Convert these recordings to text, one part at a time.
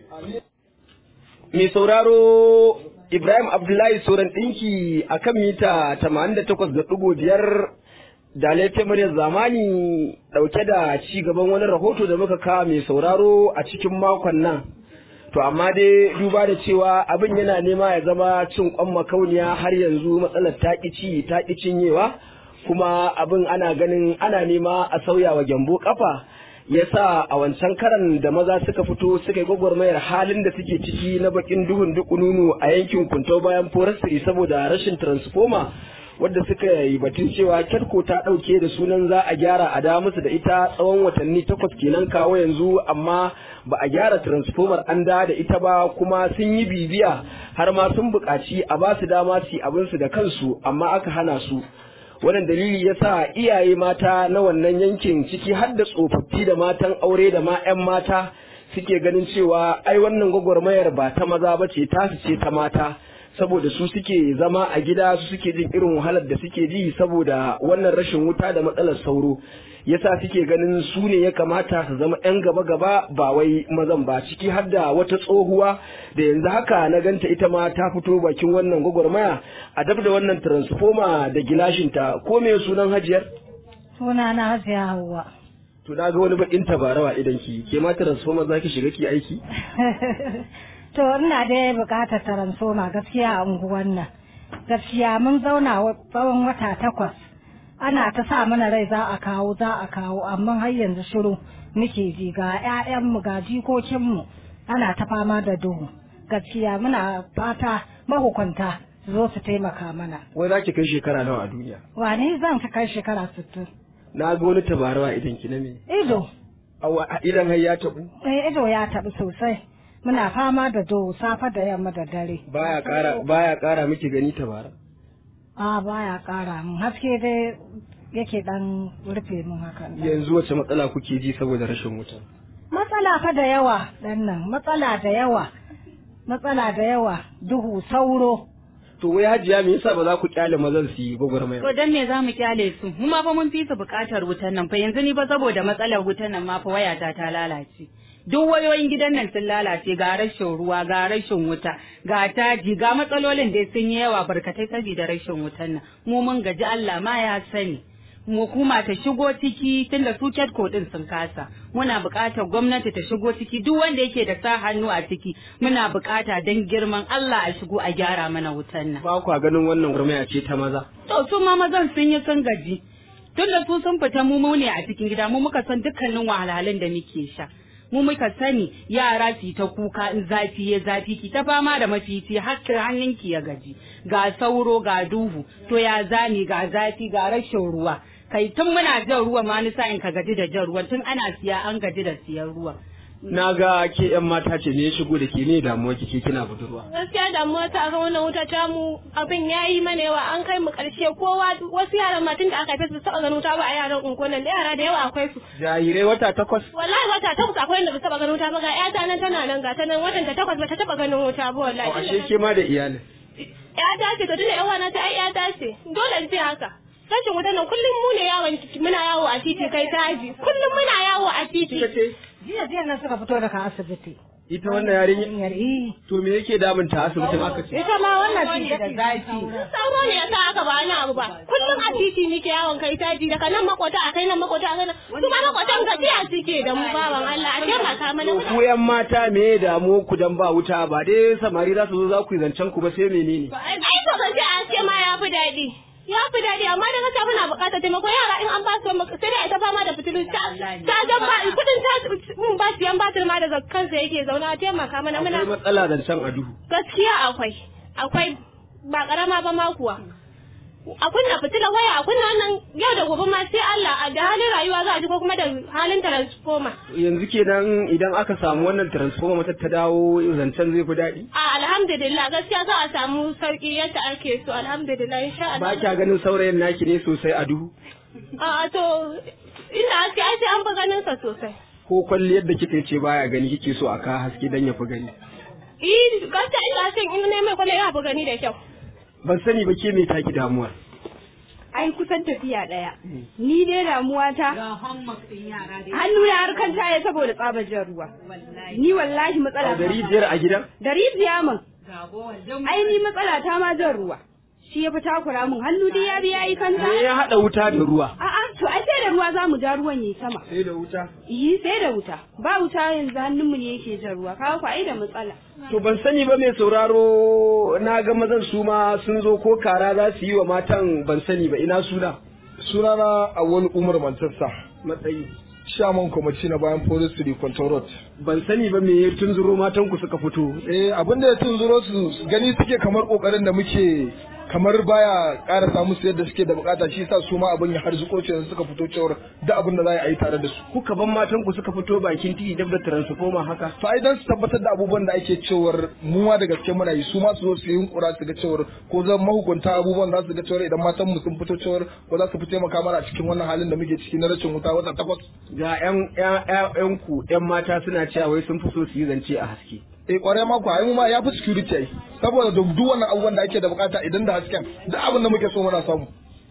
Mai sauraro Ibrahim Abdullahi Soran ɗinki a kan mita 88.5 da laifin muryar zamani ɗauke da ci gaban wani rahoto da muka kawo mai sauraro a cikin makon nan. To amma dai duba da cewa abin yana nema ya zama cin kwan makauniya har yanzu matsalar taƙi ci taƙi cinyewa kuma abin ana ganin ana nema a sauya wa gyambo kafa yasa a wancan karan da maza suka fito suka yi gwagwarmayar halin da suke ciki na bakin duhun dukununu a yankin kunto bayan forestry saboda rashin transformer wadda suka yi batun cewa kyarko ta ɗauke da sunan za a gyara a da musu da ita tsawon watanni takwas kenan kawo yanzu amma ba a gyara transformer an da da ita ba kuma sun yi bibiya har ma sun buƙaci a ba su dama su yi abinsu da kansu amma aka hana su wannan dalili ya sa iyaye mata na wannan yankin ciki har da tsofaffi da matan aure da ma 'yan mata suke ganin cewa ai wannan gwagwarmayar ba ta maza ba ce tasu ce ta mata saboda su suke zama a gida su suke jin irin wahalar da suke ji saboda wannan rashin wuta da matsalar sauro yasa suke ganin su ne ya kamata su zama 'yan gaba-gaba ba wai mazan ba ciki har da wata tsohuwa da yanzu haka na ganta ita ma ta fito bakin wannan gwagwarmaya a dab da wannan transformer da gilashinta ko me sunan hajiyar Suna na hajiya Hauwa. to na ga wani bakin tabarawa idan ki ke ma transformer zaki shiga ki aiki To ina dai bukatar taransoma gaskiya a unguwan nan. Gaskiya mun zauna wa- tsawon wata takwas. Ana ta sa mana rai za a kawo za a kawo amma har yanzu shiru muke ji ga 'ya'yanmu ga jikokinmu ana ta fama da duhu. Gaskiya muna fata mahukunta su zo su taimaka mana. wai zaki kai shekara nawa a duniya Wane zan ta kai shekara sittin. na ga wani tabarawa idan ki na me Ido, Awa, idan har ya tabu eh, ido ya taɓi sosai. Muna fama da duhu safe da yamma da dare. baya kara baya kara miki gani tabara A baya ƙara mun haske dai yake dan rufe mun hakan. yanzu wace matsala kuke ji saboda rashin wuta Matsala fa da yawa dan nan, matsala da yawa. Matsala da yawa, duhu, sauro. to wai hajiya me yasa ba za ku kyale mazan su yi gwagwarmaya To dan me za mu kyale su? Mu ma fa mun fi su buƙatar wutan nan fa yanzu ni fa saboda matsalar wutan nan ma fa wayata ta lalace. Duk wayoyin gidan nan sun lalace ga rashin ruwa ga rashin wuta ga taji ga matsalolin dai sun yi yawa barkatai saboda rashin wutan nan. Mu mun gaji Allah ma ya sani. Mu kuma ta shigo ciki tunda su ko din sun kasa. Muna buƙatar gwamnati ta shigo ciki duk wanda yake da sa hannu a ciki muna buƙata don girman Allah a shigo a gyara mana wutan nan. ba ku ganin wannan gwagwarmaya ce ta maza To su ma mazan sun yi sun gaji. Tun da su sun fita mu mu ne a cikin gida mu muka san dukkanin wahalhalun da muke sha. Mu muka sani yara su ta kuka in zafi ya zafi ki ta fama da mafici har hannunki ya gaji. Ga sauro ga duhu to ya zani ga zafi ga rashin ruwa. Kai tun muna jan ruwa ma ni sa'in ka gaji da jan ruwa tun ana siya an gaji da siyan ruwa. na ga ke yan mata ce me ya shigo da ke ne damuwa kike kina budurwa gaskiya damuwa ta ga wannan wuta ta mu abin ya yi mana yawa an kai mu karshe kowa wasu yaran ma tun da aka haife su taɓa ganin wuta ba a yaran unguwan nan da yara da yawa akwai su jarirai wata takwas wallahi wata takwas akwai wanda ba taɓa ganin wuta ba ga ƴata nan tana nan ga ta nan watan ta takwas ba ta taɓa ganin wuta ba to wallahi ashe ke ma da iyalin ƴata ce to tunda ƴan wana ta ai ƴata ce dole in ce haka rashin wutan nan kullum mu ne yawon muna yawo a titi kai taji kullum muna yawo a titi kika ce Jiya jiya nan suka fito daga asibiti. ita wannan yarinya Yar eh. to me yake damunta asibitin aka ce Ita ma wannan ce da zafi. sauro ne yasa aka ba wani abu ba kullum a titi muke yawon kai taji daga nan makota a kai nan makota a kai nan su ma makotan gajiya suke da mu bawan Allah a taimaka mana ku yan mata me ya damu ku dan ba wuta ba dai samari za su zo za ku yi zancen ku ba sai menene ai to gaji a ce ma ya fi daɗi ya fi daɗi amma da gaskiya muna buƙatar taimako yara in an ba su sai dai ita fama da fitilu ta ta jan ba kudin ta mun ba siyan batir ma daga kansa yake zauna a taimaka mana muna akwai matsala zancen a duhu gaskiya akwai akwai ba karama ba ma kuwa a kunna fitilar waya a kunna wannan yau da gobe ma sai Allah a da halin rayuwa za a ji ko kuma da halin transformer yanzu kenan idan aka samu wannan transformer mata ta dawo zancen zai fi daɗi a alhamdulillah gaskiya za a samu sauki yadda ake so alhamdulillah insha ba Allah kya ganin saurayin naki ne sosai a duhu a to inda haske ai sai an fi ganin sa sosai ko kwalliyar da kika ce baya gani kike so a ka haske dan ya fi gani eh gaskiya inda hasken in ne mai kwallo ya fi gani da kyau ban sani ba ke me taki damuwar ai kusan tafiya ɗaya ni dai damuwa ta ga homework din yara da hannu na harkan taya saboda tsabar jan ruwa ni wallahi matsala da rijiyar a gidan da rijiya min ga bowl din ai ni matsala ta ma jan ruwa shi ya fi takura min hannu dai ya biya yi kanta me ya haɗa wuta da ruwa a'a to ai sai da ruwa za mu ja ruwan yi sama sai da wuta yi sai da wuta ba wuta yanzu hannunmu ne yake jan ruwa kawo ku ai da matsala to ban sani ba mai sauraro na ga mazan su ma sun zo ko kara za su yi wa matan ban sani ba ina suna sunana awal umar manchester matsayi shaman kwamiti na bayan police to the control road ban sani ba me ya tunzuro matan ku suka fito eh abinda ya tunzuro su gani suke kamar kokarin da muke kamar baya karasa musu yadda suke da bukata shi yasa su ma abin ya harzuko ce suka fito cewar da abin da za a yi tare da su kuka ban matan ku suka fito bakin titi dab da transformer haka to ai dan su tabbatar da abubuwan da ake cewar mu ma da gaske muna yi su ma su zo su yi yunkura su ga cewar ko zan mahukunta abubuwan za su ga cewar idan matan mu sun fito cewar ko za su fi taimaka mana a cikin wannan halin da muke ciki na rashin wuta wata takwas ga yan yan ku yan mata suna cewa wai sun fi so su yi zance a haske eh kwarai ma ku ai mu ma ya fi security ai saboda duk duk wannan abubuwan da ake da bukata idan da hasken duk abin da muke so muna samu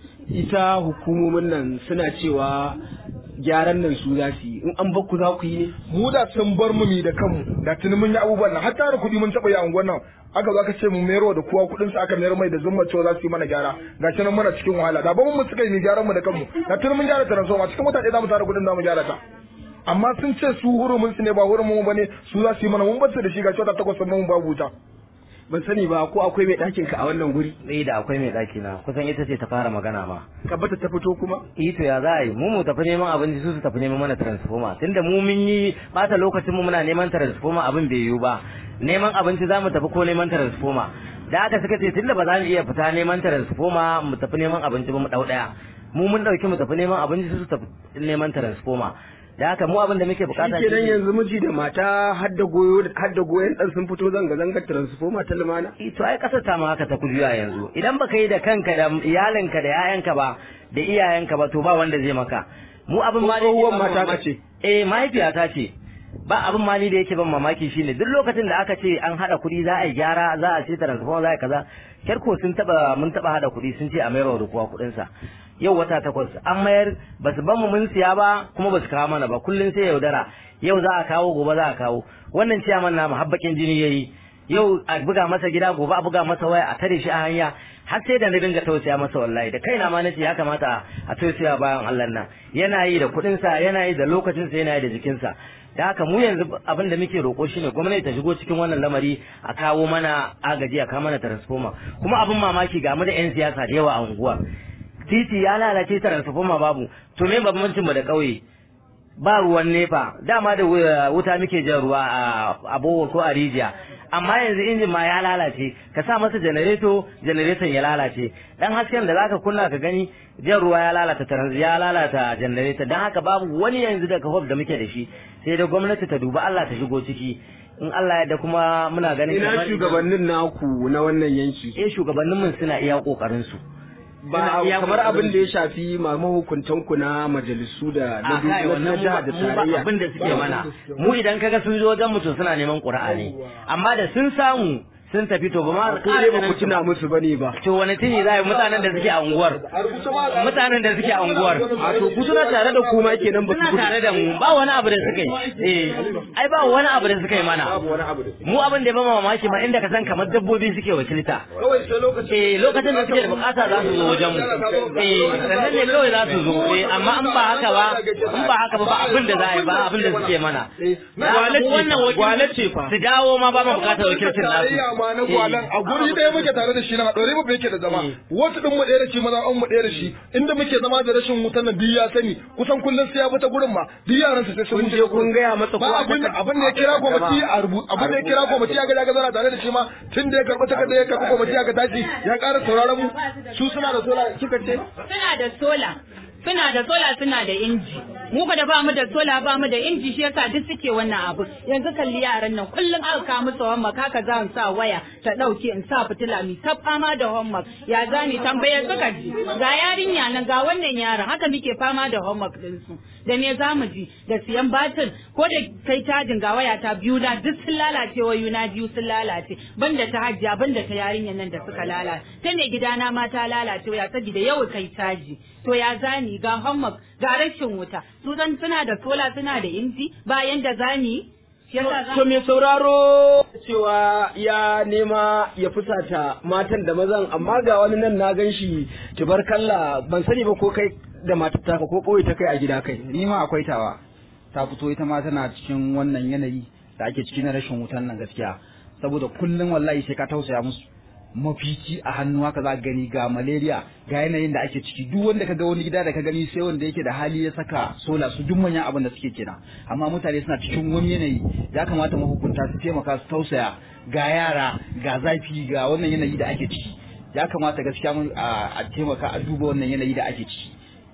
ita hukumomin nan suna cewa gyaran nan su za su yi in an bakku za ku yi ne mu da sun bar mu mi da kanmu da tuni mun yi abubuwan nan hatta da kuɗi mun taɓa yi a unguwan nan aka zo aka ce mu mayarwa da kowa kuɗin sa aka mayar mai da zumma cewa za su yi mana gyara ga shi nan muna cikin wahala da ba mu suka yi gyaran mu da kanmu da tuni mun gyara transformer cikin mutane za mu tara kuɗin za mu gyara ta amma sun ce su hurumin su ne ba hurumin mu bane su za su yi mana mun bar su da shi ga wata takwas mun babu wuta ban sani ba ko akwai mai ɗakin ka a wannan guri Eh da akwai mai ɗaki na kusan ita ce ta fara magana ma. ka bata ta fito kuma Eh to ya za a yi mu mu tafi neman abinci su su tafi neman mana transformer tunda mu mun yi bata lokacin mu muna neman transformer abin bai yiwu ba neman abinci za mu tafi ko neman transformer da aka suka ce tunda ba za mu iya fita neman transformer mu tafi neman abinci ba mu ɗau ɗaya mu mun ɗauki mu tafi neman abinci su su tafi neman transformer da haka mu abin da muke bukata shi kenan yanzu miji da mata har da goyo har da goyon dan sun fito zanga zanga transformer ta lumana Eh, to ai kasar ta ma haka ta kujuya yanzu idan baka yi da kanka da iyalinka da yayanka ba da iyayenka ba to ba wanda zai maka mu abin ma da yake Tsohuwar ban mata ka mamaki- ce? eh mahaifiyata ce ba abin ma ni da yake ban mamaki shine duk lokacin da aka ce an hada kuɗi za a yi gyara za a ce transformer za a yi kaza kerko sun taba mun taba hada kuɗi sun ce a mayar da kowa kuɗin sa yau wata takwas an mayar ba su ban mu mun siya ba kuma ba su kawo mana ba kullun sai yaudara yau za a kawo gobe za a kawo wannan ciyaman namu habbakin jini yayi yau a buga masa gida gobe a buga masa waya a tare shi a hanya har sai da na dinga tausaya masa wallahi da kaina ma nace ya kamata a tausaya bayan Allah nan yana yi da kuɗin sa yana yi da lokacin sa yana yi da jikin sa da haka mu yanzu abin da muke roƙo shine gwamnati ta shigo cikin wannan lamari a kawo mana agaji a kawo mana transformer kuma abin mamaki ga mu da yan siyasa da yawa a unguwa titi ya lalace transformer babu to me bambancin mu da ƙauye ba ruwan nefa dama da wu- wuta muke jan ruwa a a bohol ko a rijiya amma yanzu injin ma ya lalace ka sa masa janareto janareton ya lalace dan hasken da zaka kunna ka gani jan ruwa ya lalata trans ya lalata janareto dan haka babu wani yanzu daga hof da muke da shi sai da gwamnati ta duba Allah ta shigo ciki in Allah ya da kuma muna ganin ina kamar- shugabannin naku na wannan yanki eh shugabannin mun suna iya kokarin su ba Suna iya kamar kokarin abin da ya shafi ma mahukuntan ku na majalisu da na a kai na wannan jiha da mu ba tarayya abin da suke mana mu idan kaga sun zo wajen mutum suna neman ƙura'a ne amma da sun samu sun tafi to ba ma ko dai ba ku tuna musu bane ba to wani tuni za a yi mutanen da suke a unguwar mutanen da suke a unguwar a to ku suna tare da kuma kenan ba suna su gudu tare da mu ba wani abu da suka yi eh ai ba wani abu da suka yi mana babu wani abu da su mu abin da ya ba mamaki ma inda ka san kamar dabbobi suke wakilta kawai sai lokacin eh lokacin da suke da bukata za su zo wajen mu eh sannan ne kawai za su zo eh amma in ba haka ba in ba haka ba ba abin da za a yi ba abin da suke mana Gwale ce, wannan wakil- gwale ce fa. su dawo ma ba mu bukatar wakilcin nasu tarayya ma na gwalan a guri ɗaya muke tare da shi na ɗore mu yake da zama wasu ɗin mu ɗaya da shi maza an mu ɗaya da shi inda muke zama da rashin wutan nan duk ya sani kusan kullum sai ya bi ta gurin ma duk yaran sa sai sun kun je kun gaya masa ko ba abin da abin da ya kira kwamiti a rubu abin da ya kira kwamiti ya ga ya ga zara tare da shi ma tun da ya karɓi takarda ya karɓi kwamiti ya ga tashi ya ƙara sauraron mu su suna da sola kika ce Suna da sola, suna da sola suna da inji. mu ba da ba mu da sola ba mu da inji shi yasa duk suke wannan abu yanzu kalli yaran nan kullum aka kawo musu homework haka za in sa waya ta dauke in sa fitila mi ta fama da homework ya zani tambayar suka ji ga yarinya nan ga wannan yaron haka muke fama da homework din su da me za mu ji da siyan batin ko da kai tajin ga waya ta biyu na duk sun lalace wayuna biyu sun lalace banda ta hajjiya banda ta yarinyar nan da suka lalace ta ne gidana ma ta lalace waya saboda yau kai caji to ya zani ga homework ga rashin wuta su zan suna da sola suna da inji bayan da zani To mai sauraro cewa ya nema ya fusata matan da mazan amma ga wani nan na gan shi kalla ban sani ba ko kai da matar taka ko ɓoye ta kai a gida kai. ni ma akwai tawa ta fito ita ma tana cikin wannan yanayi da ake ciki na rashin wutan nan gaskiya saboda kullum wallahi sai ka tausaya musu mafici a hannu haka za ka gani ga malaria ga yanayin da ake ciki duk wanda ka ga wani gida da ka gani sai wanda yake da hali ya saka sola su duk manyan abin da suke kenan amma mutane suna cikin wani yanayi ya kamata mahukunta su taimaka su tausaya ga yara ga zafi ga wannan yanayi da ake ciki ya kamata gaskiya mun a taimaka a duba wannan yanayi da ake ciki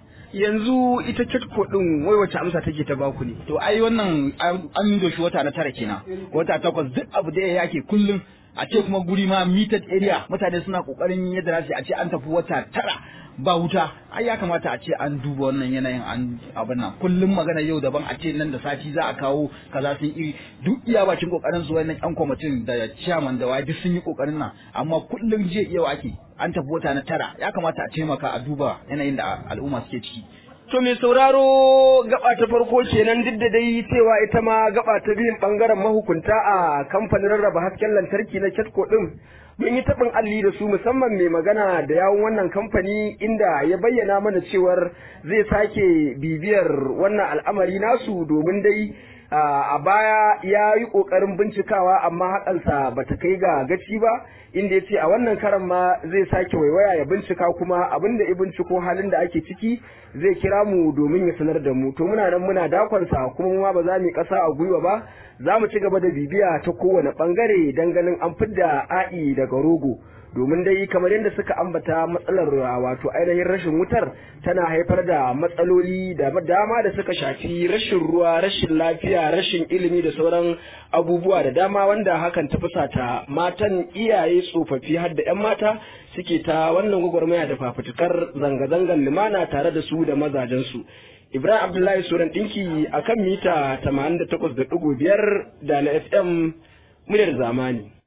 Yanzu ita chatko din wai wace amsa take ta baku ne. to ai wannan an yi shi wata na tara kenan wata takwas duk abu da yake kullum a ce kuma guri ma metered area mutane suna kokarin yadda za su yi, a ce an tafi wata tara ba wuta ai ya kamata a ce an duba wannan yanayin an abin nan kullum magana yau daban a ce nan da sati za a kawo kaza sun iri duk iya bakin kokarin su wannan yan kwamitin da chairman da waye duk sun yi kokarin nan amma kullum jiya yau ake an tafi wata na tara ya kamata a taimaka a duba yanayin da al'umma suke ciki To mai sauraro gaba ta farko kenan duk da dai cewa ita ma gaba ta biyun bangaren mahukunta a kamfanin rarraba hasken lantarki na Ketco din mun yi taɓin alli da su musamman mai magana da yawun wannan kamfani inda ya bayyana mana cewar zai sake bibiyar wannan al'amari nasu domin dai a baya ya yi ƙoƙarin bincikawa amma haƙansa ba ta kai ga gaci ba inda ya ce a wannan karan ma zai sake waiwaya ya bincika kuma abin da ya binciko halin da ake ciki zai kira mu domin ya sanar da mu to muna nan muna dakonsa kuma ma ba za mu yi ƙasa a gwiwa ba za mu ci gaba da bibiya ta kowane ɓangare don ganin an fidda a'i daga rogo domin dai kamar yadda suka ambata matsalar wato ainihin rashin wutar tana haifar da matsaloli da dama da suka shafi rashin ruwa rashin lafiya rashin ilimi da sauran abubuwa da dama wanda hakan ta fusata matan iyaye tsofaffi har da 'yan mata suke ta wannan gwagwarmaya da fafutukar zanga-zangar lumana tare da su da mazajensu ibrahim abdullahi suran ɗinki a kan mita 88.5 da na fm muryar zamani